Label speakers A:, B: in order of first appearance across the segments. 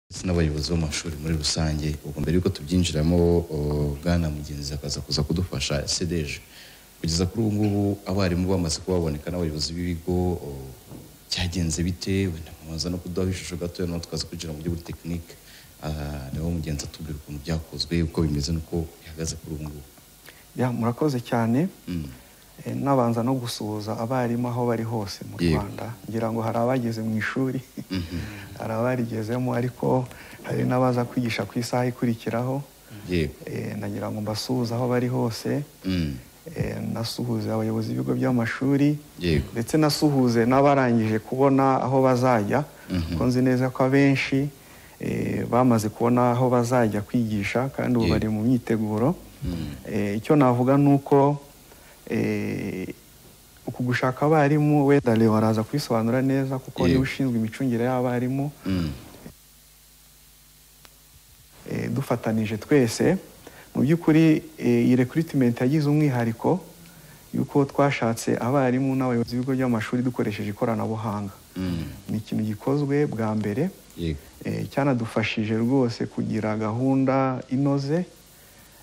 A: ndetse n'abayobozi b'amashuri muri rusange ubwo mbere yuko tubyinjiramo uh, bwana mugenzi akaza kuza kudufasha sedeje kugeza kuri ubu ngubu abarimu bamaze kuba baboneka n'abayobozi b'ibigo uh, cyagenze bite wenda mubanza no kuduhaho ishusho gatoya naho tukaza kwinjira mu buryo buri tekinike niho mugenzi atubwira ukuntu byakozwe uko bimeze n'uko bihagaze kuri ubu ngubu
B: Ya, murakoze cyane
A: Mm.
B: Eh, nabanza no gusuhuza abarimu aho bari hose mu
A: Yego.
B: rwanda ngira ngo hari abageze mu ishuri hari abarigezemo ariko hari n'abaza kwigisha ku isaha ikurikiraho
A: yego
B: Eh, nagira ngo mbasuhuze aho bari hose
A: Mm.
B: Eh, nasuhuze abayobozi b'ibigo by'amashuri
A: yego
B: ndetse nasuhuze n'abarangije kubona aho bazajya
A: Mhm.
B: kuko nzi neza ko abenshi eh, bamaze kubona aho bazajya kwigisha kandi ubu
A: Yego.
B: bari mu myiteguro
A: Mm.
B: Eh, icyo navuga ni uko eh, uku gushaka abarimu wenda reba araza kubisobanura neza kuko
A: Yego.
B: niwe ushinzwe imicungire y'abarimu
A: Mm.
B: eh, dufatanije twese mu by'ukuri eh, iyi recruitment yagize umwihariko yuko twashatse abarimu n'abayobozi b'ibigo by'amashuri dukoresheje ikoranabuhanga
A: Mm.
B: ni ikintu gikozwe bwa mbere
A: yego
B: eh, cyanadufashije rwose kugira gahunda inoze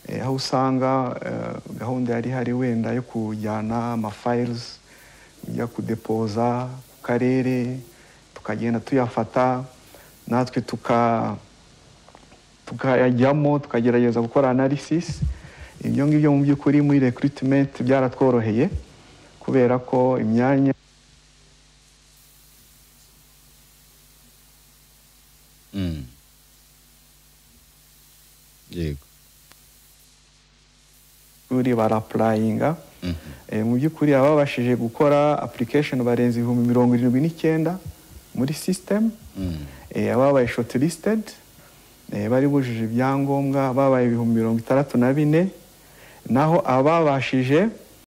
B: eh, aho usanga eh, gahunda yari ihari wenda yo kujyana amafayilizi ujya kudepoza ku karere tukagenda tuyafata natwe tuka tukayajyamo tukagerageza gukora analysis ibyo ngibyo mu by'ukuri muri recruitment byaratworoheye kubera ko imyanya
A: Mm. yego
B: y'ishuri barapurayinga
A: Mhm.
B: Eh, mu by'ukuri baba babashije gukora application barenza ibihumbi mirongo irindwi n'icyenda muri system
A: Mm.
B: Eh, ababaye shortlisted eh, bari bujuje ibyangombwa ababaye ibihumbi mirongo itandatu na bine naho ababashije